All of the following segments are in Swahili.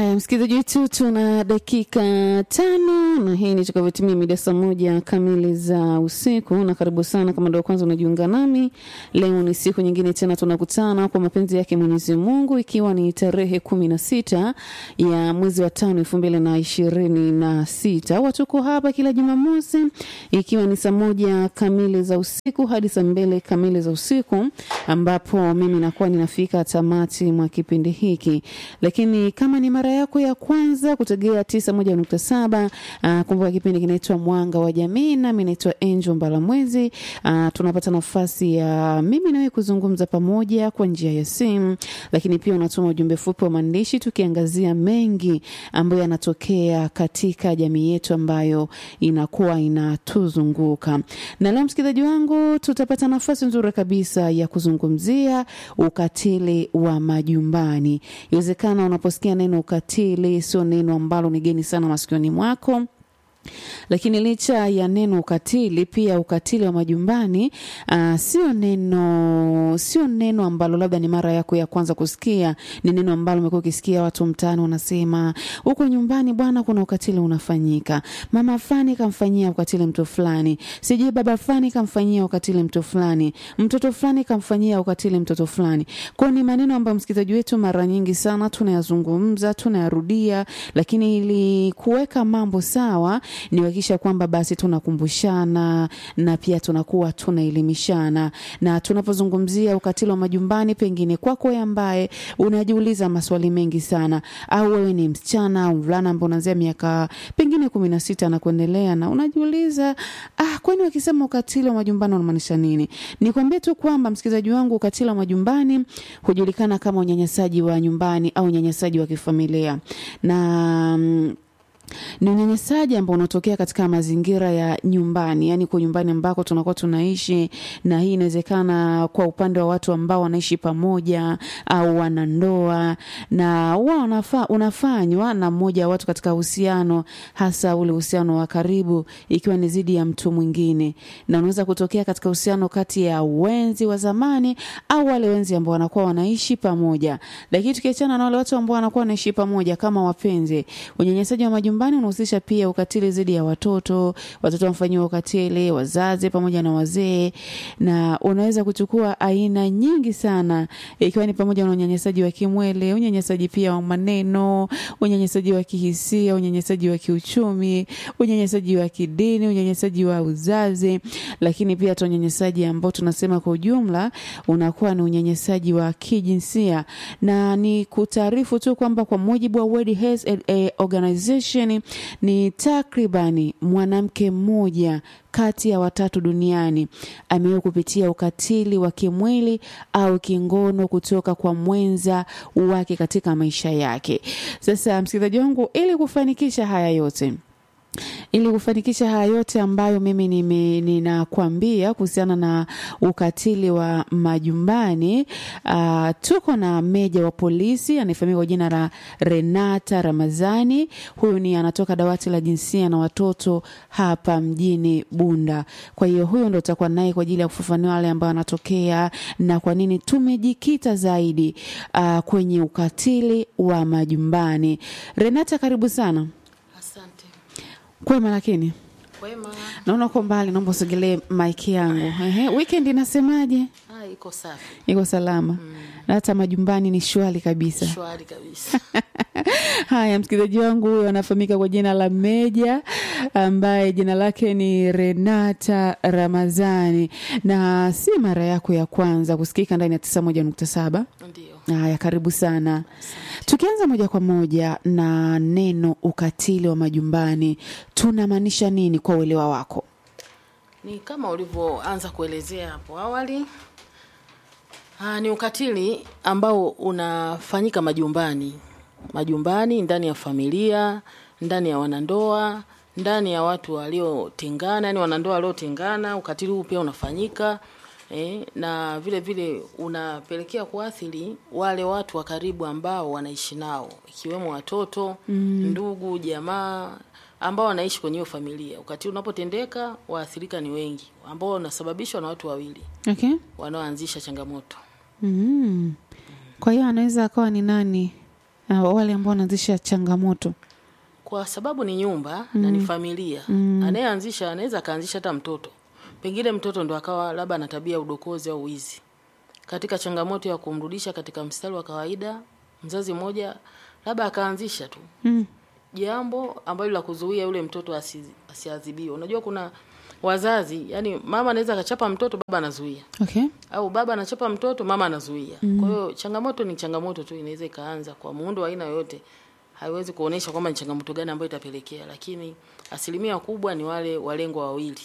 Haya, msikilizaji wetu, tuna dakika tano na hii ni tukavyotimia mida saa moja kamili za usiku, na karibu sana kama ndio kwanza unajiunga nami. Leo ni siku nyingine tena tunakutana kwa mapenzi yake Mwenyezi Mungu, ikiwa ni tarehe kumi na sita ya mwezi wa tano elfu mbili na ishirini na sita. Watuko hapa kila Jumamosi ikiwa ni saa moja kamili za usiku hadi saa mbili kamili za usiku, ambapo mimi nakuwa ninafika tamati mwa kipindi hiki, lakini kama ni mara yako ya kwanza kutegea tisa moja nukta saba uh, kumbuka kipindi kinaitwa Mwanga wa Jamii, nami naitwa Angel Mbalamwezi. Uh, tunapata nafasi ya mimi nawe kuzungumza pamoja kwa njia ya simu, lakini pia unatuma ujumbe fupi wa maandishi tukiangazia mengi ambayo yanatokea katika jamii yetu ambayo inakuwa inatuzunguka. Na leo msikilizaji wangu, tutapata nafasi nzuri kabisa ya kuzungumzia ukatili wa majumbani. Iwezekana unaposikia neno ukatili sio neno ambalo ni geni sana masikioni mwako lakini licha ya neno ukatili, pia ukatili wa majumbani uh, sio neno sio neno ambalo labda ni mara yako ya kwanza kusikia. Ni neno ambalo umekuwa ukisikia watu mtaani wanasema, huko nyumbani bwana, kuna ukatili unafanyika, mama fulani kamfanyia ukatili mtu fulani, sijui baba fulani kamfanyia ukatili mtu fulani, mtoto fulani kamfanyia ukatili mtoto fulani. Kwa ni maneno ambayo msikilizaji wetu mara nyingi sana tunayazungumza, tunayarudia, lakini ili kuweka mambo sawa ni kuhakikisha kwamba basi tunakumbushana na pia tunakuwa tunaelimishana. Na tunapozungumzia ukatili wa majumbani, pengine kwako wewe ambaye unajiuliza maswali mengi sana, au wewe ni msichana au mvulana ambaye unaanzia miaka pengine kumi na sita na kuendelea, na unajiuliza ah, kwani wakisema ukatili wa majumbani wanamaanisha nini? Nikwambie tu kwamba msikilizaji wangu, ukatili wa majumbani hujulikana kama unyanyasaji wa nyumbani au unyanyasaji wa kifamilia na mm, ni unyanyasaji ambao unatokea katika mazingira ya nyumbani, yani kwa nyumbani ambako tunakuwa tunaishi, na hii inawezekana kwa upande wa watu ambao wanaishi pamoja au wanandoa, na huwa unafa, unafanywa na mmoja wa watu katika uhusiano, hasa ule uhusiano wa karibu, ikiwa ni zidi ya mtu mwingine, na unaweza kutokea katika uhusiano kati ya wenzi wa zamani au wale wenzi ambao wanakuwa wanaishi pamoja. Lakini tukiachana na wale watu ambao wanakuwa wanaishi pamoja kama wapenzi, unyanyasaji wa majumbani nyumbani unahusisha pia ukatili dhidi ya watoto, watoto wamefanyiwa ukatili, wazazi pamoja na wazee, na unaweza kuchukua aina nyingi sana, ikiwa ni pamoja na unyanyasaji wa kimwili, unyanyasaji pia wa maneno, unyanyasaji wa kihisia, unyanyasaji wa kiuchumi, unyanyasaji wa kidini, unyanyasaji wa uzazi, lakini pia hata unyanyasaji ambao tunasema kwa ujumla unakuwa ni unyanyasaji wa kijinsia, na ni kutaarifu tu kwamba kwa mujibu wa World Health Organization ni takribani mwanamke mmoja kati ya watatu duniani amewahi kupitia ukatili wa kimwili au kingono kutoka kwa mwenza wake katika maisha yake. Sasa msikilizaji wangu, ili kufanikisha haya yote ili kufanikisha haya yote ambayo mimi nime, ninakwambia kuhusiana na ukatili wa majumbani uh, tuko na meja wa polisi anayefahamika kwa jina la Renata Ramazani. Huyu ni anatoka dawati la jinsia na watoto hapa mjini Bunda. Kwa hiyo huyo ndo utakuwa naye kwa ajili ya kufafanua wale ambao wanatokea na kwa nini tumejikita zaidi uh, kwenye ukatili wa majumbani. Renata, karibu sana. Asante. Kwema lakini Kwema. naona uko mbali, naomba usogelee maiki yangu. Ehe, weekend inasemaje? Ah, iko safi. Iko salama na hata majumbani ni shwari kabisa. Shwari kabisa. Haya, msikilizaji wangu huyo anafahamika kwa jina la Meja, ambaye jina lake ni Renata Ramazani, na si mara yako ya kwanza kusikika ndani ya tisa moja nukta saba. Ndio. Haya, karibu sana. Tukianza moja kwa moja na neno ukatili wa majumbani, tunamaanisha nini kwa uelewa wako? Ni kama ulivyoanza kuelezea hapo awali. Ah, ni ukatili ambao unafanyika majumbani. Majumbani, ndani ya familia, ndani ya wanandoa, ndani ya watu waliotengana, yani wanandoa waliotengana, ukatili huu pia unafanyika. Eh, na vile vile unapelekea kuathiri wale watu wa karibu ambao wanaishi nao ikiwemo watoto ndugu jamaa ambao wanaishi kwenye hiyo familia. Ukatili unapotendeka waathirika ni wengi ambao wanasababishwa na watu wawili Okay. wanaoanzisha changamoto. Mm. Kwa hiyo anaweza akawa ni nani? uh, wale ambao wanaanzisha changamoto kwa sababu ni nyumba na ni familia anayeanzisha anaweza akaanzisha hata mtoto pengine mtoto ndo akawa labda ana tabia ya udokozi au wizi katika changamoto ya kumrudisha katika mstari wa kawaida mzazi mmoja labda akaanzisha tu mm. jambo ambalo la kuzuia yule mtoto asi, asiadhibiwe unajua kuna wazazi yani mama anaweza akachapa mtoto baba anazuia okay au baba anachapa mtoto mama anazuia mm. kwa hiyo changamoto ni changamoto tu inaweza ikaanza kwa muundo wa aina yoyote haiwezi kuonesha kwamba ni changamoto gani ambayo itapelekea lakini asilimia kubwa ni wale walengwa wawili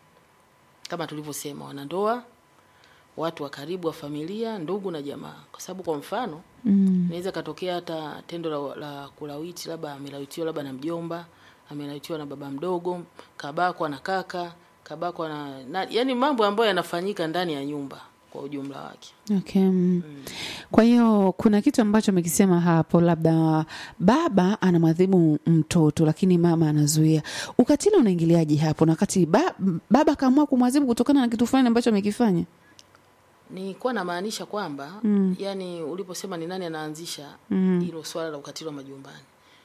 kama tulivyosema wanandoa watu wa karibu wa familia ndugu na jamaa kwa sababu kwa mfano mm. inaweza katokea hata tendo la, la kulawiti labda amelawitiwa labda na mjomba amelawitiwa na baba mdogo kabakwa na kaka kabakwa na, na yani mambo ambayo yanafanyika ndani ya nyumba kwa ujumla wake Okay. mm. Kwa hiyo kuna kitu ambacho amekisema hapo, labda baba anamwadhibu mtoto lakini mama anazuia. Ukatili unaingiliaje hapo, na wakati ba, baba akaamua kumwadhibu kutokana na kitu fulani ambacho amekifanya? nilikuwa namaanisha kwamba mm. yani uliposema ni nani anaanzisha hilo swala la ukatili wa majumbani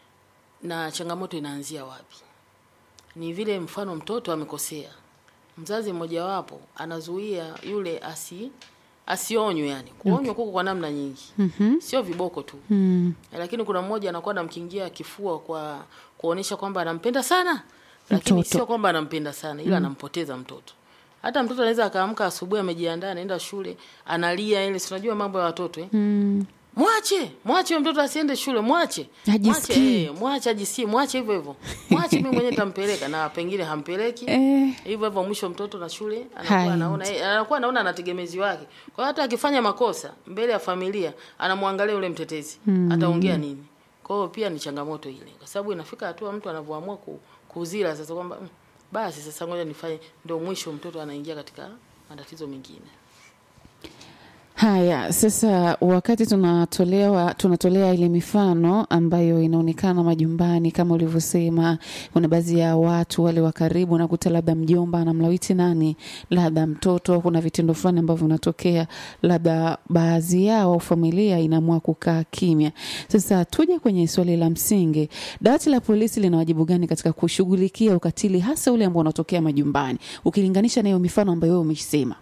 na changamoto inaanzia wapi ni vile mfano mtoto amekosea mzazi mmojawapo anazuia yule asi asionywe yani kuonywa kuko kwa namna nyingi mm-hmm. sio viboko tu mm. lakini kuna mmoja anakuwa anamkingia kifua kwa kuonesha kwamba anampenda sana lakini Mtoto. sio kwamba anampenda sana ila anampoteza mtoto hata mtoto anaweza akaamka asubuhi amejiandaa anaenda shule analia ile si unajua mambo ya watoto eh? Mm. mwache mwache huyo mtoto asiende shule mwache Ajisikie. mwache eh, mwache ajisikie mwache hivyo hivyo mwache mimi mwenyewe nitampeleka na pengine hampeleki Eh, hivyo hivyo mwisho mtoto na shule Haendi. anakuwa anaona eh, anakuwa anaona anategemezi wake kwa hiyo hata akifanya makosa mbele ya familia anamwangalia yule mtetezi ataongea nini kwa hiyo pia ni changamoto ile kwa sababu inafika hatua mtu anavyoamua ku, kuzila sasa kwamba mm, basi sasa ngoja nifanye ndio mwisho mtoto anaingia katika matatizo mengine Haya, sasa wakati tunatolewa tunatolea ile mifano ambayo inaonekana majumbani, kama ulivyosema, kuna baadhi ya watu wale wa karibu, nakuta labda mjomba anamlawiti nani, labda mtoto, kuna vitendo fulani ambavyo vinatokea, labda baadhi yao au familia inaamua kukaa kimya. Sasa tuje kwenye swali la msingi, dawati la polisi lina wajibu gani katika kushughulikia ukatili, hasa ule ambao unatokea majumbani, ukilinganisha na hiyo mifano ambayo wewe umeisema?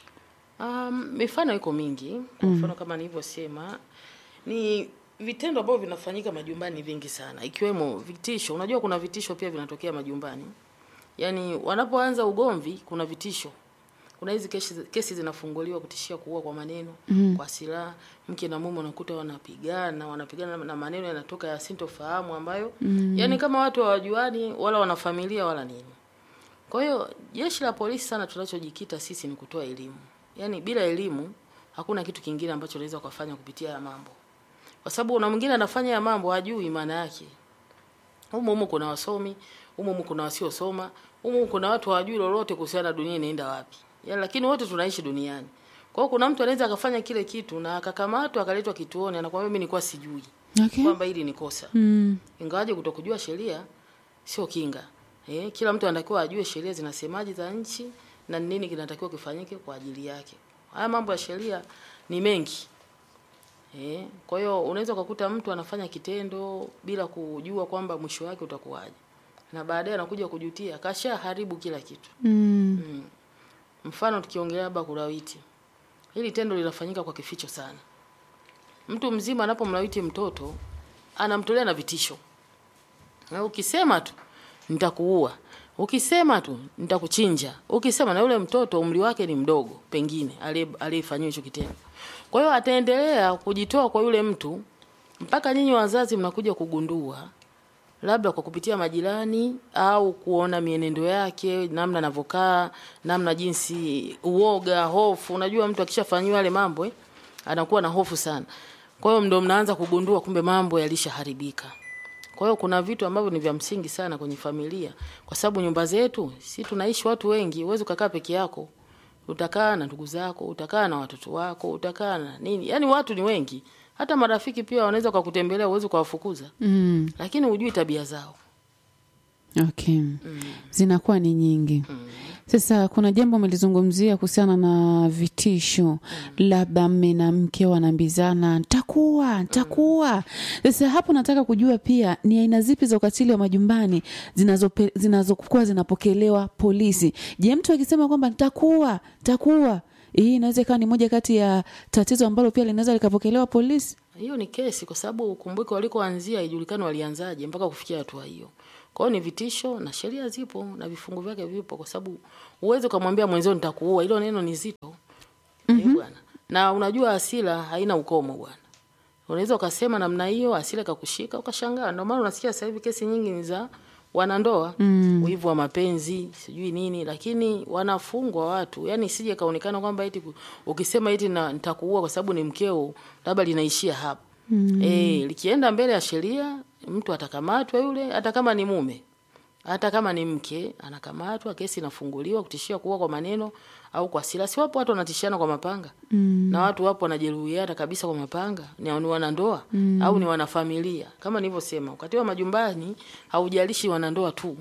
Um, mifano iko mingi. Kwa mfano kama nilivyosema, ni vitendo ambavyo vinafanyika majumbani vingi sana, ikiwemo vitisho. Unajua kuna vitisho pia vinatokea majumbani, yaani wanapoanza ugomvi, kuna vitisho. Kuna hizi kesi, kesi zinafunguliwa kutishia kuua kwa maneno mm. kwa silaha. Mke na mume unakuta wanapigana, wanapigana na maneno yanatoka ya sintofahamu ambayo mm. yani kama watu hawajuani wala wana familia wala nini. Kwa hiyo jeshi la polisi sana tunachojikita sisi ni kutoa elimu. Yaani bila elimu hakuna kitu kingine ambacho unaweza kufanya kupitia ya mambo. Kwa sababu una mwingine anafanya ya mambo hajui maana yake. Humo humo kuna wasomi, humo humo kuna wasiosoma, humo humo kuna watu hawajui lolote kuhusiana na dunia inaenda wapi. Yaani lakini wote tunaishi duniani. Kwa hiyo kuna mtu anaweza akafanya kile kitu na akakamatwa akaletwa kituoni anakuambia mimi nilikuwa sijui Okay. kwamba hili ni kosa. Mm. Ingawaje kutokujua sheria sio kinga. Eh, kila mtu anatakiwa ajue sheria zinasemaje za nchi na ni nini kinatakiwa kifanyike kwa ajili yake. Haya mambo ya sheria ni mengi. Eh, kwa hiyo unaweza kukuta mtu anafanya kitendo bila kujua kwamba mwisho wake utakuwaje. Na baadaye anakuja kujutia, kasha haribu kila kitu. Mm. Mm. Mfano tukiongelea labda kulawiti. Hili tendo linafanyika kwa kificho sana. Mtu mzima anapomlawiti mtoto anamtolea na vitisho. Na ukisema tu nitakuua. Ukisema tu nitakuchinja. Ukisema na yule mtoto umri wake ni mdogo pengine aliye- aliyefanyiwa hicho kitendo. Kwa hiyo ataendelea kujitoa kwa yule mtu mpaka nyinyi wazazi mnakuja kugundua labda kwa kupitia majirani au kuona mienendo yake, namna anavyokaa, namna jinsi uoga, hofu. Unajua mtu akishafanyiwa yale mambo eh, anakuwa na hofu sana. Kwa hiyo ndio mnaanza kugundua kumbe mambo yalishaharibika. Kwa hiyo kuna vitu ambavyo ni vya msingi sana kwenye familia, kwa sababu nyumba zetu si tunaishi watu wengi, huwezi ukakaa peke yako. Utakaa na ndugu zako, utakaa na watoto wako, utakaa na nini, yaani watu ni wengi. Hata marafiki pia wanaweza kukutembelea, uwezi kuwafukuza, Mm. lakini hujui tabia zao. Okay. Zinakuwa ni nyingi. Sasa kuna jambo amelizungumzia kuhusiana na vitisho, labda mme na mke wanaambizana ntakuwa ntakuwa. Sasa hapo nataka kujua pia ni aina zipi za ukatili wa majumbani zinazope- zinazokuwa zinapokelewa polisi. Je, mtu akisema kwamba ntakuwa ntakuwa, hii inaweza ikawa ni moja kati ya tatizo ambalo pia linaweza likapokelewa polisi? hiyo ni kesi kwa sababu ukumbuke walikoanzia haijulikani walianzaje mpaka kufikia hatua hiyo. Kwa hiyo ni vitisho na sheria zipo na vifungu vyake vipo, kwa sababu uweze ukamwambia mwenzio nitakuua, hilo neno ni zito eh, bwana. Na unajua hasira haina ukomo bwana. Unaweza ukasema namna hiyo, hasira ikakushika ukashangaa. Ndio maana unasikia sasa hivi kesi nyingi ni za wanandoa mm. wivu wa mapenzi sijui nini, lakini wanafungwa watu. Yani sije kaonekana kwamba eti ku- ukisema eti na nitakuua kwa sababu ni mkeo, labda linaishia hapo mm. E, likienda mbele ya sheria mtu atakamatwa yule, hata kama ni mume hata kama ni mke anakamatwa, kesi inafunguliwa, kutishia kuua kwa maneno au kwa silaha. Si wapo watu wanatishiana kwa mapanga mm. na watu wapo wanajeruhiana kabisa kwa mapanga, ni ni wanandoa mm. au ni wanafamilia. Kama nilivyosema, ukatili wa majumbani haujalishi wanandoa tu,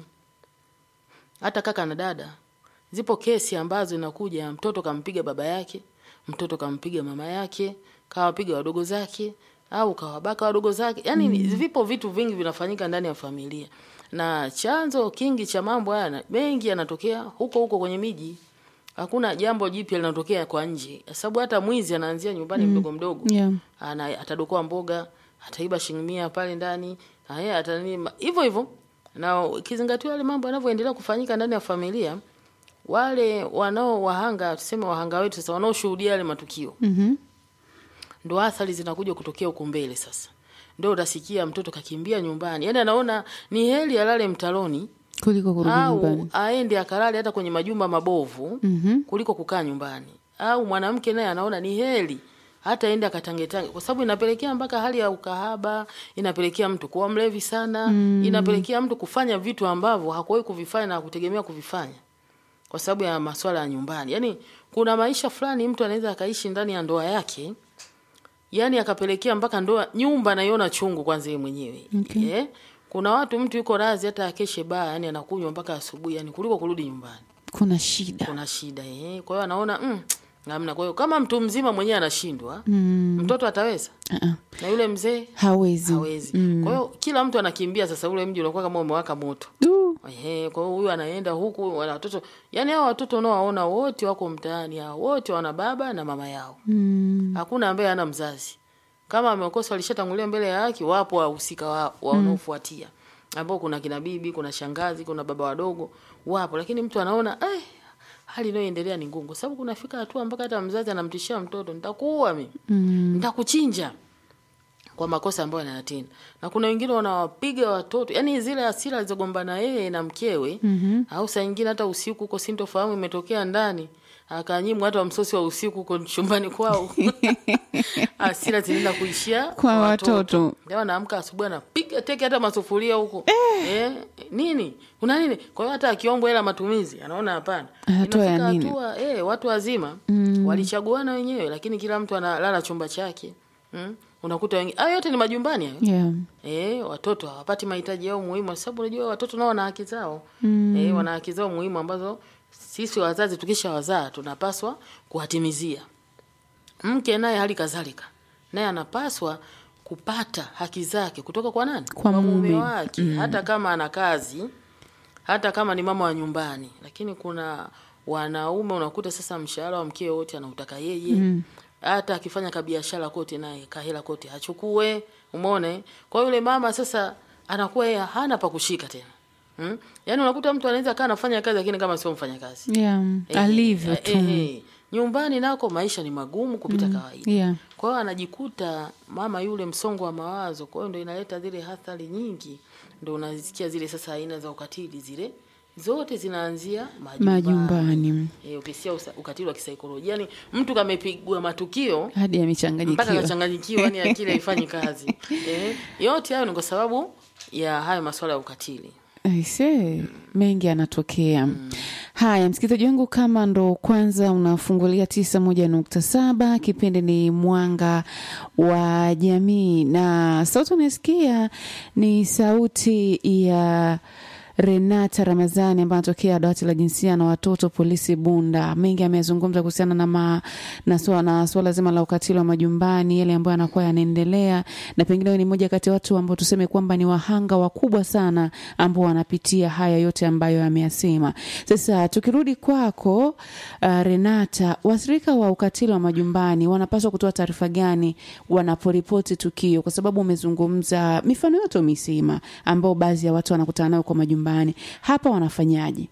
hata kaka na dada. Zipo kesi ambazo inakuja mtoto kampiga baba yake, mtoto kampiga mama yake, kawapiga wadogo zake au kawabaka wadogo zake. Yani mm. vipo vitu vingi vinafanyika ndani ya familia, na chanzo kingi cha mambo haya na- mengi yanatokea huko huko kwenye miji. Hakuna jambo jipya linatokea kwa nje, sababu hata mwizi anaanzia nyumbani mdogo mdogo Yeah. ana atadokoa mboga, ataiba shilingi mia pale ndani, haya atanini hivyo hivyo. Na ikizingatiwa yale mambo yanavyoendelea kufanyika ndani ya familia, wale wanao wahanga, tuseme wahanga wetu sasa, wanaoshuhudia yale matukio Mhm. ndo athari zinakuja kutokea huko mbele. Sasa ndo utasikia mtoto kakimbia nyumbani, yani anaona ni heri alale mtaloni Kuliko kurudi au nyumbani. aende akalale hata kwenye majumba mabovu Mhm. kuliko kukaa nyumbani. Au mwanamke naye anaona ni heri hata ende akatangetange, kwa sababu inapelekea mpaka hali ya ukahaba, inapelekea mtu kuwa mlevi sana mm. inapelekea mtu kufanya vitu ambavyo hakuwahi kuvifanya na hakutegemea kuvifanya kwa sababu ya masuala ya nyumbani. Yaani kuna maisha fulani mtu anaweza akaishi ndani ya ndoa yake, yani akapelekea mpaka ndoa nyumba anaiona chungu kwanza yeye mwenyewe Okay. eh? Kuna watu mtu yuko razi hata akeshe baa, yani anakunywa mpaka asubuhi, yani kuliko kurudi nyumbani Kuna shida. kuna shida eh. Kwa hiyo anaona mm, namna. Kwa hiyo kama mtu mzima mwenyewe anashindwa Mm. mtoto ataweza, Uh-uh. na yule mzee Hawezi. hawezi. Kwa hiyo kila mtu anakimbia sasa, ule mji unakuwa kama umewaka moto. Du. Ehe, kwa hiyo huyu anaenda huku, wana watoto yani, hao watoto unaowaona wote wako mtaani, hao wote wana baba na mama yao, Mm. hakuna ambaye hana mzazi. Kama amekosa walishatangulia mbele ya haki, wapo wahusika wa, wanaofuatia ambao kuna kina bibi, kuna shangazi, kuna baba wadogo, wapo. Lakini mtu anaona eh, hali inayoendelea ni ngumu, kwa sababu kunafika hatua mpaka hata mzazi anamtishia mtoto, nitakuua mimi, Mm. nitakuchinja kwa makosa ambayo anayatenda. Na kuna wengine wanawapiga watoto, yani zile hasira alizogombana yeye na mkewe Mhm. au saa nyingine hata usiku huko, sintofahamu imetokea ndani, akanyimwa hata msosi wa usiku huko chumbani kwao. hasira zinaenda kuishia Kwa watoto. Leo anaamka asubuhi anapiga teke hata masufuria huko eh. nini kuna nini? Kwa hiyo hata akiombwa hela matumizi anaona hapana. Hatua ya Inafika nini? hatua eh, watu wazima walichaguana wenyewe, lakini kila mtu analala chumba chake mm? Unakuta wengine hayo yote ni majumbani hayo. Yeah. Eh, watoto hawapati mahitaji yao muhimu, kwa sababu unajua watoto nao wana haki zao mm. Eh, wana haki zao muhimu ambazo sisi wazazi tukisha wazaa tunapaswa kuwatimizia. Mke naye hali kadhalika, naye anapaswa kupata haki zake kutoka kwa nani? Kwa mume mume. wake, hata kama ana kazi, hata kama ni mama wa nyumbani. Lakini kuna wanaume unakuta sasa mshahara wa mkeo wote anautaka yeye hata akifanya kabiashara kote naye kahela kote achukue. Umeona? eh? Kwa hiyo yule mama sasa anakuwa yeye hana pa kushika tena. Hmm? Yaani unakuta mtu anaweza kaa anafanya kazi lakini kama sio mfanya kazi. Yeah. Alivyo tu. Eh, eh, nyumbani nako maisha ni magumu kupita kawaida. Yeah. Kwa hiyo anajikuta mama yule msongo wa mawazo, kwa hiyo ndo inaleta zile athari nyingi, ndo unasikia zile sasa aina za ukatili zile zote zinaanzia majumbani. Majumbani. E, ukisia usa- ukatili wa kisaikolojia, yani mtu kamepigwa matukio Hadi mpaka amechanganyikiwa. kachanganyikiwa, yani akili haifanyi kazi. E, yote hayo ni kwa sababu ya hayo masuala ya ukatili. Aise, mengi yanatokea. Haya, msikilizaji wangu, kama ndo kwanza unafungulia tisa moja nukta saba kipindi ni Mwanga wa Jamii, na sauti unasikia ni sauti ya Renata Ramazani ambaye anatokea dawati la jinsia na watoto polisi Bunda. Mengi amezungumza kuhusiana na, ma, na, swala, na swala zima la ukatili wa majumbani, yale ambayo yanakuwa yanaendelea, na pengine wewe ni mmoja kati ya watu ambao tuseme kwamba ni wahanga wakubwa sana ambao wanapitia haya yote ambayo ameyasema. Sasa tukirudi kwako, uh, Renata, waathirika wa ukatili wa majumbani wanapaswa kutoa taarifa gani wanaporipoti tukio? Kwa sababu umezungumza mifano yote umesema, ambao baadhi ya watu wanakutana nayo kwa majumbani, hapa wanafanyaje?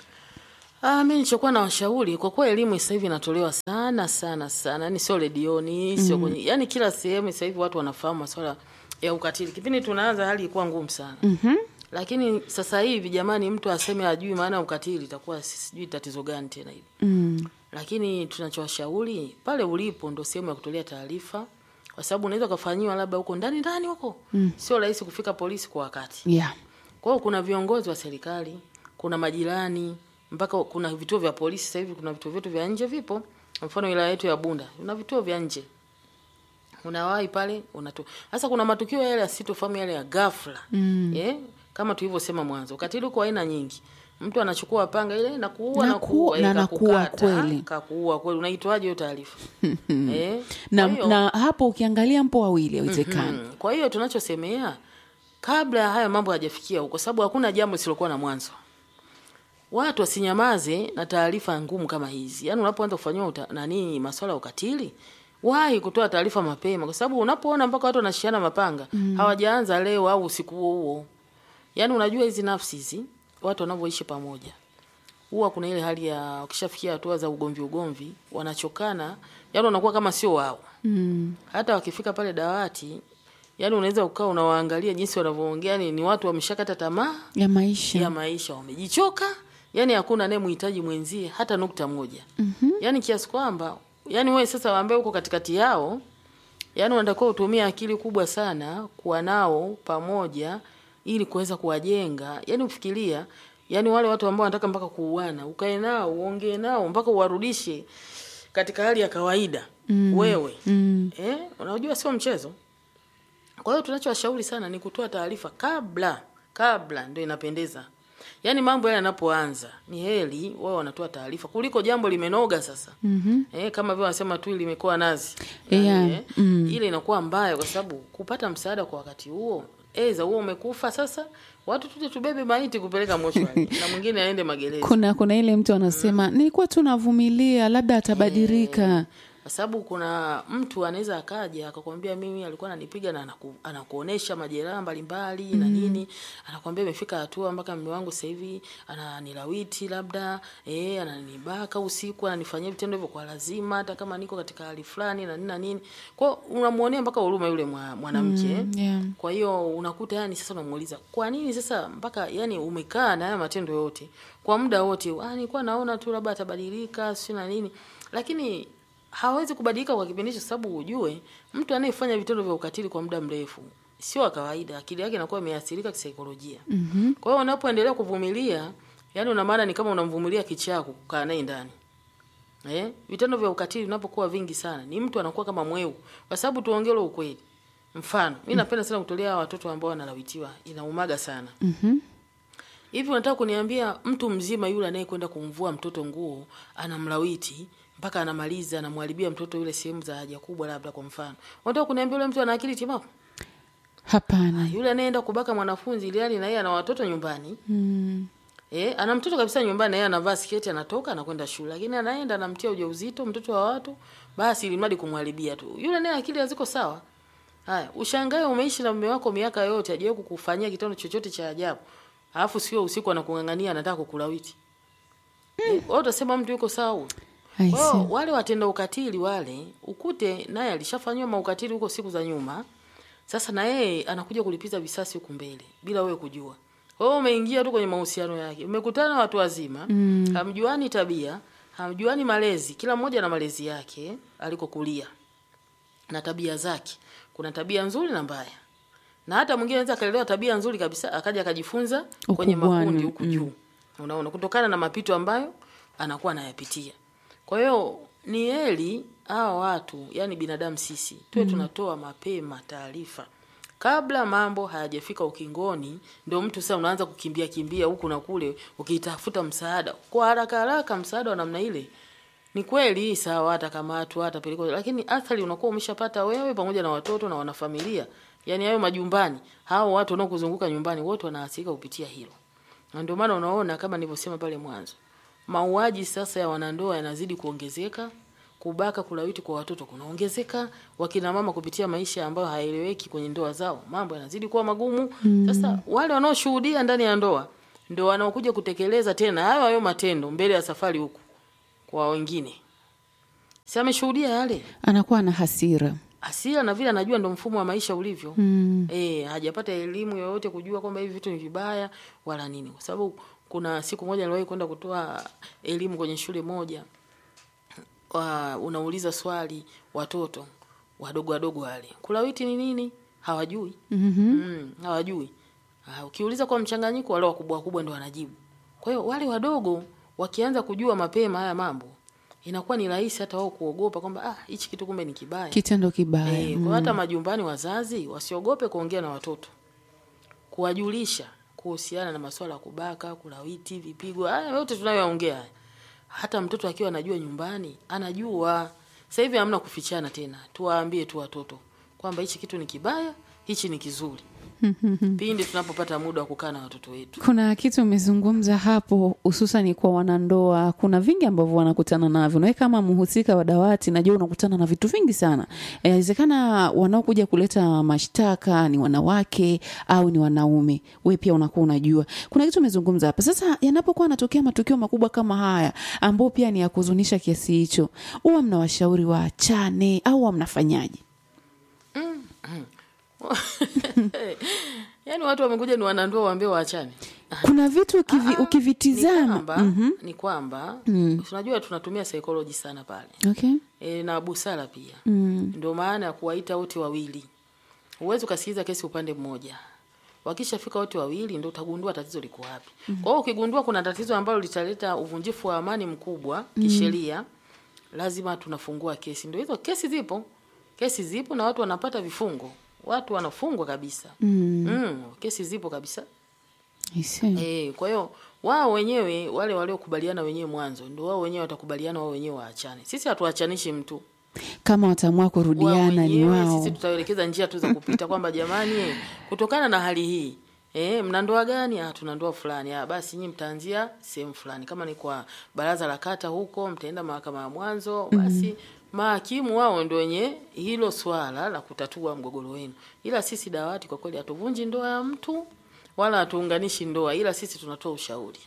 Ah, mi nilichokuwa na washauri kwa kuwa elimu sasa hivi inatolewa sana sana sana, yani sio redioni, sio kwenye, yani kila sehemu sasa hivi watu wanafahamu masuala ya ukatili. Kipindi tunaanza hali ilikuwa ngumu sana. Mhm. Lakini sasa hivi jamani, mtu aseme ajui maana ya ukatili itakuwa sijui tatizo gani tena hili. Mm. Lakini tunachowashauri pale ulipo ndo sehemu ya kutolea taarifa, kwa sababu unaweza ukafanyiwa labda huko ndani ndani huko, sio rahisi kufika polisi kwa wakati. Yeah. Kwa hiyo kuna viongozi wa serikali, kuna majirani, mpaka kuna vituo vya polisi. Sasa hivi kuna vituo vyetu vya nje vipo, mfano wilaya yetu ya Bunda kuna vituo vya nje, unawahi pale unatu. Sasa kuna matukio yale yasitofahamu yale ya ghafla mm. yeah? kama tulivyosema mwanzo, ukatili uko aina nyingi. Mtu anachukua panga ile na kuua Na na ku- kuua na eh, nakuua kakukata, kweli. kakuua kweli, unaitwaje hiyo taarifa eh? Na, Kwa hiyo- na hapo ukiangalia mpo wawili haiwezekani. Mm. Kwa hiyo tunachosemea kabla ya haya mambo hayajafikia huko, sababu hakuna jambo lisilokuwa na mwanzo. Watu wasinyamaze na taarifa ngumu kama hizi. Yaani unapoanza kufanyiwa uta- nani masuala ya ukatili, wahi kutoa taarifa mapema, kwa sababu unapoona mpaka watu wanashiana mapanga hawajaanza leo au usiku huo huo. Yaani unajua hizi nafsi hizi watu wanavyoishi pamoja huwa kuna ile hali ya wakishafikia hatua za ugomvi ugomvi, wanachokana, yaani wanakuwa kama sio wao Mm. hata wakifika pale dawati, yani unaweza ukawa unawaangalia jinsi wanavyoongea, ni, ni watu wameshakata tamaa Ya maisha. ya maisha, wamejichoka, yani hakuna anayemhitaji mwenzie hata nukta moja. mm-hmm. Yani kiasi kwamba yani wewe sasa ambaye uko katikati yao, yani unatakiwa utumie akili kubwa sana kuwa nao pamoja ili kuweza kuwajenga. Yani ufikiria, yani wale watu ambao wanataka mpaka kuuana, ukae nao uongee nao mpaka uwarudishe katika hali ya kawaida mm. wewe Mm. Eh, unajua sio mchezo. Kwa hiyo tunachowashauri sana ni kutoa taarifa kabla, kabla ndio inapendeza. Yaani mambo yale yanapoanza ni heri wao wanatoa taarifa kuliko jambo limenoga sasa. Mhm. Eh, kama vile wanasema tu limekuwa nazi. Yeah, eh, mm. Ile inakuwa mbaya kwa sababu kupata msaada kwa wakati huo, eza huo umekufa sasa, watu tuje tubebe maiti kupeleka mochwari na mwingine aende magereza. Kuna kuna ile mtu anasema nilikuwa tu navumilia, labda atabadilika. kwa sababu kuna mtu anaweza akaja akakwambia mimi alikuwa ananipiga na anaku, anakuonesha majeraha mbalimbali na nini, anakwambia imefika hatua mpaka mume wangu sasa hivi ananilawiti labda eh, ananibaka usiku, ananifanyia vitendo hivyo kwa lazima, hata kama niko katika hali fulani na nini na nini. Kwa hiyo unamuonea mpaka huruma yule mwa- mwanamke Mm, yeah. kwa hiyo unakuta yani sasa unamuuliza kwa nini sasa mpaka yani umekaa na haya matendo yote kwa muda wote, ah, nilikuwa naona tu labda atabadilika si na nini, lakini hawezi kubadilika kwa kipindi hicho, sababu ujue mtu anayefanya vitendo vya ukatili kwa muda mrefu sio wa kawaida, akili yake inakuwa imeathirika kisaikolojia. Mhm. Kwa hiyo unapoendelea kuvumilia, yani una maana ni kama unamvumilia kichaa kukaa naye ndani. Eh, vitendo vya ukatili vinapokuwa vingi sana, ni mtu anakuwa kama mweu, kwa sababu tuongee ule ukweli. Mfano, mimi napenda sana kutolea watoto ambao wanalawitiwa, inaumaga sana. Mhm. Hivi unataka kuniambia mtu mzima yule anayekwenda kumvua mtoto nguo anamlawiti mpaka anamaliza anamharibia mtoto yule sehemu za haja kubwa, labda kwa mfano, unataka kuniambia yule mtu ana akili timamu? Hapana. Yule anayeenda kubaka mwanafunzi ili hali na yeye ana watoto nyumbani Mm. Eh, ana mtoto kabisa nyumbani na yeye anavaa sketi anatoka anakwenda shule. Lakini anaenda anamtia ujauzito mtoto wa watu, basi ili mradi kumharibia tu. Yule naye akili haziko sawa. Haya, ushangae umeishi na mume wako miaka yote hajawahi kukufanyia kitendo chochote cha ajabu. Alafu sio usiku anakung'ang'ania anataka kukulawiti. Eh, wewe utasema mtu yuko sawa huyo? I Kwa hiyo see. wale watenda ukatili wale, ukute naye alishafanywa maukatili huko siku za nyuma. Sasa na yeye anakuja kulipiza visasi huku mbele bila wewe kujua. Kwa hiyo umeingia tu kwenye mahusiano yake. Umekutana na watu wazima, Mm. hamjuani tabia, hamjuani malezi. Kila mmoja na malezi yake alikokulia na tabia zake. Kuna tabia nzuri na mbaya. Na hata mwingine anaweza akalelewa tabia nzuri kabisa akaja akajifunza kwenye Ukubwani, makundi huku juu. Unaona kutokana na mapito ambayo anakuwa anayapitia. Kwa hiyo ni heri hawa watu, yani binadamu sisi, tuwe tunatoa mapema taarifa kabla mambo hayajafika ukingoni, ndio mtu sasa unaanza kukimbia kimbia huku na kule ukitafuta msaada kwa haraka haraka. Msaada wa namna ile ni kweli sawa, atakamatwa atapelekwa, lakini athari unakuwa umeshapata wewe pamoja na watoto na wanafamilia, yani hayo majumbani, hao watu wanaokuzunguka nyumbani wote wanaathirika kupitia hilo, na ndio maana unaona kama nilivyosema pale mwanzo, mauaji sasa ya wanandoa yanazidi kuongezeka, kubaka, kulawiti kwa watoto kunaongezeka, wakina mama kupitia maisha ambayo haeleweki kwenye ndoa zao, mambo yanazidi kuwa magumu. Sasa wale wanaoshuhudia ndani ya ndoa ndio wanaokuja kutekeleza tena hayo hayo matendo mbele ya safari huku kwa wengine, si ameshuhudia yale anakuwa na hasira hasira na vile anajua ndo mfumo wa maisha ulivyo. mm. Eh, hajapata elimu yoyote kujua kwamba hivi vitu ni vibaya wala nini, kwa sababu kuna siku moja niliwahi kwenda kutoa elimu kwenye shule moja wa, unauliza swali watoto wadogo wadogo wale kulawiti ni nini hawajui. mm-hmm. Mm, hawajui. Ah, ukiuliza kwa mchanganyiko, wale wakubwa wakubwa ndio wanajibu. Kwa hiyo wale wadogo wakianza kujua mapema haya mambo, inakuwa ni rahisi hata wao kuogopa kwamba ah, hichi kitu kumbe ni kibaya. kitendo kibaya Eh, kwa hata majumbani wazazi wasiogope kuongea na watoto, kuwajulisha kuhusiana na masuala ya kubaka, kulawiti, vipigo, haya yote tunayoyaongea haya. Hata mtoto akiwa anajua nyumbani, anajua. Sasa hivi hamna kufichana tena, tuwaambie tu watoto kwamba hichi kitu ni kibaya, hichi ni kizuri, pindi tunapopata muda wa kukaa na watoto wetu. kuna kitu umezungumza hapo hususani kwa wanandoa kuna vingi ambavyo wanakutana navyo nawe kama mhusika wa dawati najua unakutana na vitu vingi sana inawezekana wanaokuja kuleta mashtaka ni wanawake au ni wanaume we pia unakuwa unajua kuna kitu umezungumza hapa sasa yanapokuwa yanatokea matukio makubwa kama haya ambao pia ni ya kuhuzunisha kiasi hicho huwa mnawashauri waachane au huwa mnafanyaje Yaani watu wamekuja ni wanandoa waambie waachane. kuna vitu ukivi, Ah, Ni ukivitizama kwamba, ni kwamba tunajua tunatumia psychology sana pale okay. e, na busara pia mm. ndio maana ya kuwaita wote wawili. Huwezi ukasikiliza kesi upande mmoja. Wakishafika wote wawili ndio utagundua tatizo liko wapi. Kwa hiyo ukigundua kuna tatizo ambalo litaleta uvunjifu wa amani mkubwa kisheria, lazima tunafungua kesi. Ndio hizo kesi zipo, kesi zipo na watu wanapata vifungo, watu wanafungwa kabisa. Mm. Mm, kesi zipo kabisa. I see. Eh, kwa hiyo wao wenyewe wale waliokubaliana wenyewe mwanzo ndio wao wenyewe watakubaliana wao wenyewe waachane. Sisi hatuachanishi mtu kama wataamua wao kurudiana ni wenyewe, wao sisi tutaelekeza njia tu za kupita kwamba jamani, eh, kutokana na hali hii eh, mna ndoa gani? Ah, tuna ndoa fulani. Ah, basi nyinyi mtaanzia sehemu fulani, kama ni kwa baraza la kata huko, mtaenda mahakama ya mwanzo, basi mahakimu wao ndio wenye hilo swala la kutatua mgogoro wenu, ila sisi dawati kwa kweli hatuvunji ndoa ya mtu wala hatuunganishi ndoa, ila sisi tunatoa ushauri.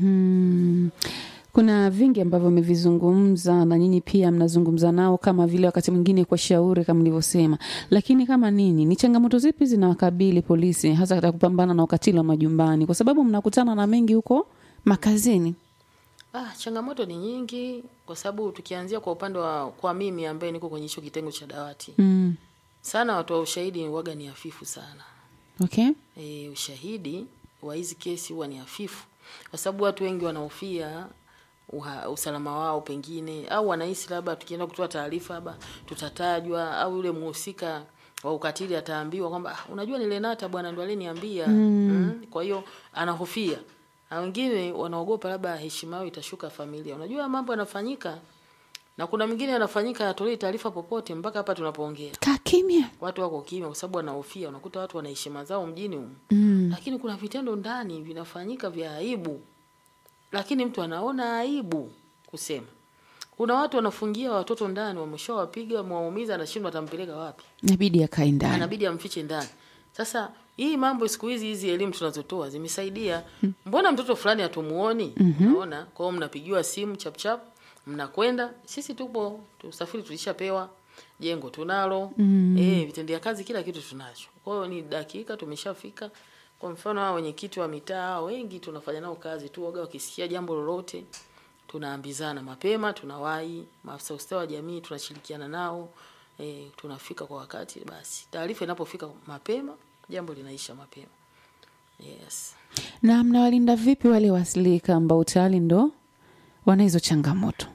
Mhm. kuna vingi ambavyo mmevizungumza na nyinyi pia mnazungumza nao kama vile wakati mwingine kwa shauri kama nilivyosema lakini kama nini ni changamoto zipi zinawakabili polisi hasa katika kupambana na ukatili wa majumbani kwa sababu mnakutana na mengi huko makazini Ah, changamoto ni nyingi kwa sababu tukianzia kwa upande wa kwa mimi ambaye niko kwenye hicho kitengo cha dawati mm. sana, watu wa ushahidi waga ni hafifu sana. okay E, ushahidi wa hizi kesi huwa ni hafifu kwa sababu watu wengi wanahofia uha, usalama wao pengine, au wanahisi labda tukienda kutoa taarifa labda tutatajwa, au yule mhusika wa ukatili ataambiwa kwamba ah, unajua ni Lenata bwana ndo aliniambia. Mm. Kwa hiyo anahofia, na wengine wanaogopa labda heshima yao itashuka familia. Unajua mambo yanafanyika, na kuna mwingine yanafanyika hatolei taarifa popote mpaka hapa tunapoongea kaa kimya watu wako kimya kwa sababu wanahofia. Unakuta watu wana heshima zao mjini humu mm. lakini kuna vitendo ndani vinafanyika vya aibu, lakini mtu anaona aibu kusema. Kuna watu wanafungia watoto ndani, wameshawapiga wamewaumiza, anashindwa atampeleka wapi, inabidi akae ndani anabidi amfiche ndani. Sasa hii mambo siku hizi, hizi elimu tunazotoa zimesaidia. Mbona mtoto fulani hatumuoni? Unaona, kwa hiyo mnapigiwa simu chap chap, mnakwenda. Sisi tupo tusafiri, tulishapewa jengo tunalo, eh, vitendea kazi, kila kitu tunacho. Kwa hiyo ni dakika tumeshafika. Kwa mfano hao wenyekiti wa mitaa wengi tunafanya nao kazi tu, waga wakisikia jambo lolote tunaambizana mapema, tunawahi. Maafisa ustawi wa jamii tunashirikiana nao e, tunafika kwa wakati. Basi taarifa inapofika mapema, jambo linaisha mapema. Yes. na mnawalinda vipi wale wasilika ambao tayari ndo wana hizo changamoto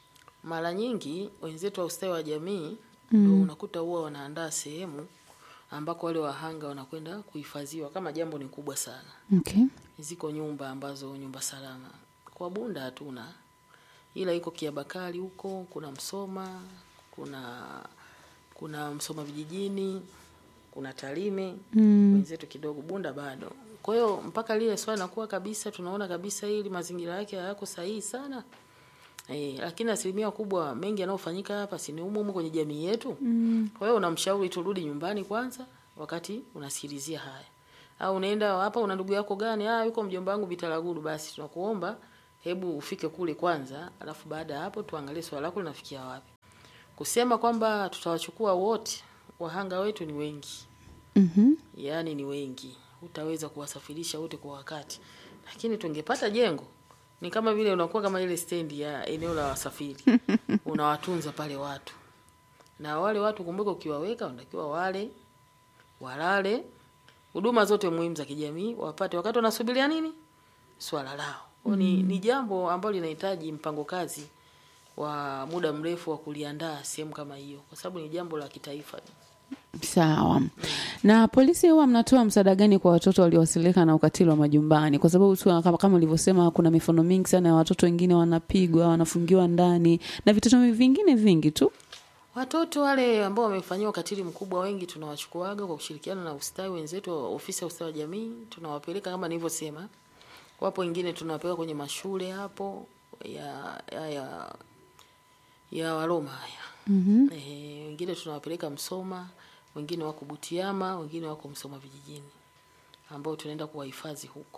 Mara nyingi wenzetu wa ustawi wa jamii ndio unakuta huwa wanaandaa sehemu ambako wale wahanga wanakwenda kuhifadhiwa kama jambo ni kubwa sana. Okay. Ziko nyumba ambazo nyumba salama. Kwa Bunda hatuna, ila iko Kiabakari huko, kuna Msoma, kuna kuna Msoma vijijini, kuna Tarime Mm. wenzetu kidogo, Bunda bado. Kwa hiyo mpaka lile swala nakuwa kabisa, tunaona kabisa hili mazingira yake hayako sahihi sana e, lakini asilimia kubwa mengi yanayofanyika hapa si ni humu humu kwenye jamii yetu Mm. kwa hiyo unamshauri turudi nyumbani kwanza, wakati unasikilizia haya. Au unaenda hapa, una ndugu yako gani? Ah, yuko mjomba wangu Bitaraguru. Basi tunakuomba hebu ufike kule kwanza, alafu baada ya hapo tuangalie swala lako linafikia wapi. Kusema kwamba tutawachukua wote, wahanga wetu ni wengi, Mhm. yaani ni wengi, utaweza kuwasafirisha wote kwa wakati, lakini tungepata jengo ni kama vile unakuwa kama ile stendi ya eneo la wasafiri unawatunza pale watu na wale watu kumbuka, ukiwaweka wanatakiwa wale walale, huduma zote muhimu za kijamii wapate wakati wanasubiria nini swala lao. Kwa ni, ni jambo ambalo linahitaji mpango kazi wa muda mrefu wa kuliandaa sehemu kama hiyo, kwa sababu ni jambo la kitaifa. Sawa. Na polisi huwa mnatoa msaada gani kwa watoto waliowasilika na ukatili wa majumbani? Kwa sababu tu kama, kama ulivyosema kuna mifano mingi sana ya watoto wengine wanapigwa, wanafungiwa ndani na vitoto vingine vingi tu. Watoto wale ambao wamefanyiwa ukatili mkubwa, wengi tunawachukuaga kwa kushirikiana na ustawi wenzetu wa ofisi ya ustawi wa jamii, tunawapeleka kama nilivyosema. Wapo wengine tunawapeleka kwenye mashule hapo ya ya ya, ya Waroma haya Mhm. Eh, wengine tunawapeleka Msoma, wengine wako Butiama, wengine wako Msoma vijijini, ambao tunaenda kuwahifadhi huko.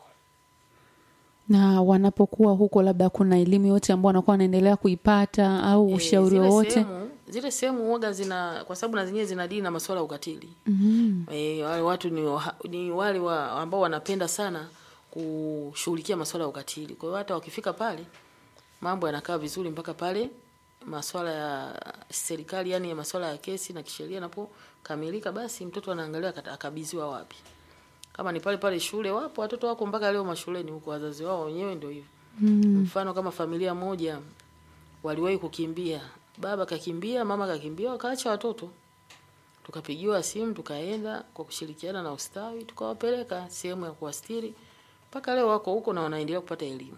Na wanapokuwa huko, labda kuna elimu yote ambao wanakuwa wanaendelea kuipata au Eh, ushauri zile wowote? sehemu- zile sehemu huwaga zina kwa sababu na zenyewe zinadili na masuala ya ukatili. Mhm. E, wale watu ni, wa, ni wale wa, ambao wanapenda sana kushughulikia masuala ya ukatili. Kwa hiyo hata wakifika pale mambo yanakaa vizuri mpaka pale masuala ya serikali, yani ya masuala ya kesi na kisheria yanapokamilika, basi mtoto anaangalia akata- akabidhiwa wapi. Kama ni pale pale shule, wapo watoto wako mpaka leo mashuleni huko, wazazi wao wenyewe ndio hivyo. Mfano kama familia moja waliwahi kukimbia, baba kakimbia, mama kakimbia, wakaacha watoto tukapigiwa simu tukaenda kwa kushirikiana na ustawi tukawapeleka sehemu ya kuwastiri mpaka leo wako huko na wanaendelea kupata elimu.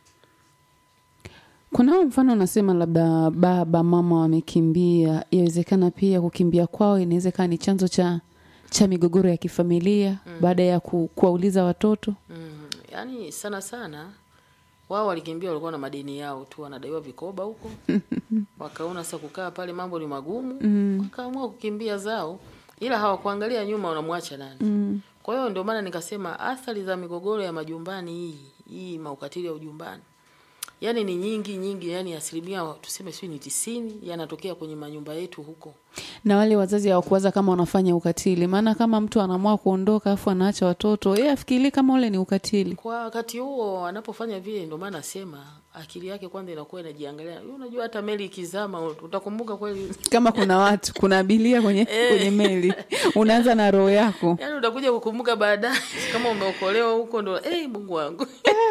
Kuna huo mfano unasema labda baba mama wamekimbia, yawezekana pia kukimbia kwao inawezekana ni chanzo cha cha migogoro ya kifamilia baada ya ku, kuwauliza watoto. Mm, yaani sana sana wao walikimbia, walikuwa na madeni yao tu, wanadaiwa vikoba huko wakaona sasa kukaa pale mambo ni magumu wakaamua kukimbia zao, ila hawakuangalia nyuma wanamwacha nani. Kwa hiyo ndio maana nikasema athari za migogoro ya majumbani hii hii maukatili ya ujumbani yaani ni nyingi nyingi, yani asilimia tuseme sijui ni tisini yanatokea kwenye manyumba yetu huko. Na wale wazazi hawakuwaza kama wanafanya ukatili, maana kama mtu anaamua kuondoka afu anaacha watoto, yeye afikirii kama ule ni ukatili. Kwa wakati huo anapofanya vile, ndio maana nasema akili yake kwanza inakuwa inajiangalia. Wewe Unajua hata meli ikizama utakumbuka kweli, Kama kuna watu, kuna abiria kwenye kwenye meli, unaanza na roho yako. yaani utakuja kukumbuka baadaye kama umeokolewa huko, ndo eh, Mungu wangu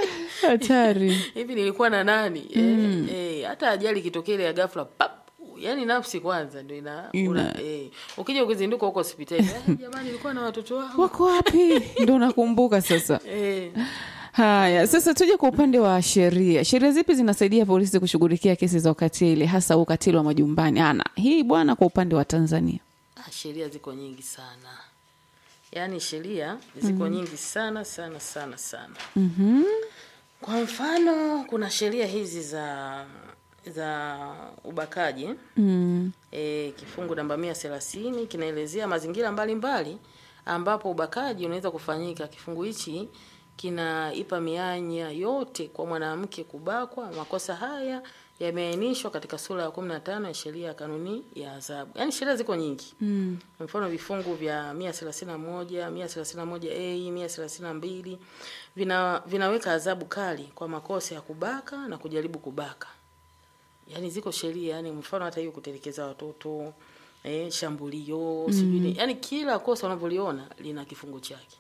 Hatari. hivi nilikuwa na nani? Eh, eh, hata ajali ikitokea ile ya ghafla pap, yani nafsi kwanza ndio ina, una, eh, ukija ukizinduka huko hospitali eh, jamani nilikuwa na watoto wangu Wako wapi? Ndo nakumbuka sasa. eh, Haya, sasa tuje kwa upande wa sheria. Sheria zipi zinasaidia polisi kushughulikia kesi za ukatili, hasa ukatili wa majumbani? Ana hii bwana, kwa upande wa Tanzania. ah, sheria ziko nyingi sana, yaani sheria ziko nyingi sana sana sana sana. Mhm. Kwa mfano kuna sheria hizi za za ubakaji Mm. e, kifungu namba mia thelathini kinaelezea mazingira mbalimbali ambapo ubakaji unaweza kufanyika. Kifungu hichi kinaipa mianya yote kwa mwanamke kubakwa. Makosa haya yameainishwa katika sura ya kumi na tano ya sheria ya kanuni ya adhabu. Yaani sheria ziko nyingi Mm. mfano vifungu vya mia thelathini na moja mia thelathini na moja a mia thelathini na mbili vina vinaweka adhabu kali kwa makosa ya kubaka na kujaribu kubaka yaani ziko sheria yani mfano hata hiyo kutelekeza watoto eh, shambulio sijui ni- yaani kila kosa unavyoliona lina kifungu chake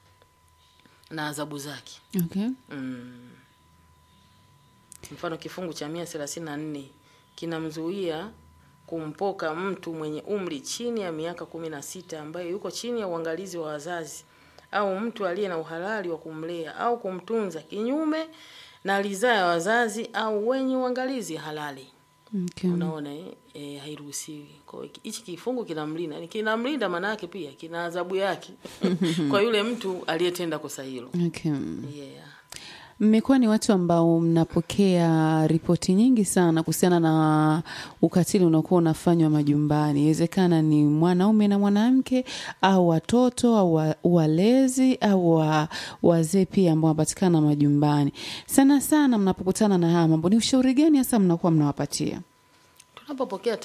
na adhabu zake Okay. Mm. Mfano kifungu cha mia thelathini na nne kinamzuia kumpoka mtu mwenye umri chini ya miaka kumi na sita ambaye yuko chini ya uangalizi wa wazazi au mtu aliye na uhalali wa kumlea au kumtunza kinyume na ridhaa ya wazazi au wenye uangalizi halali. Okay. Unaona eh, eh, hairuhusiwi. Kwa hiyo hichi kifungu kinamlinda, Ni kinamlinda maana yake pia kina adhabu yake kwa yule mtu aliyetenda kosa hilo. Okay. Yeah. Mmekuwa ni watu ambao mnapokea ripoti nyingi sana kuhusiana na ukatili unaokuwa unafanywa majumbani. Inawezekana ni mwanaume na mwanamke au watoto au wa- walezi au wa- wazee pia ambao wanapatikana majumbani. Sana sana mnapokutana na haya mambo, ni ushauri gani hasa mnakuwa mnawapatia? Tunapopokea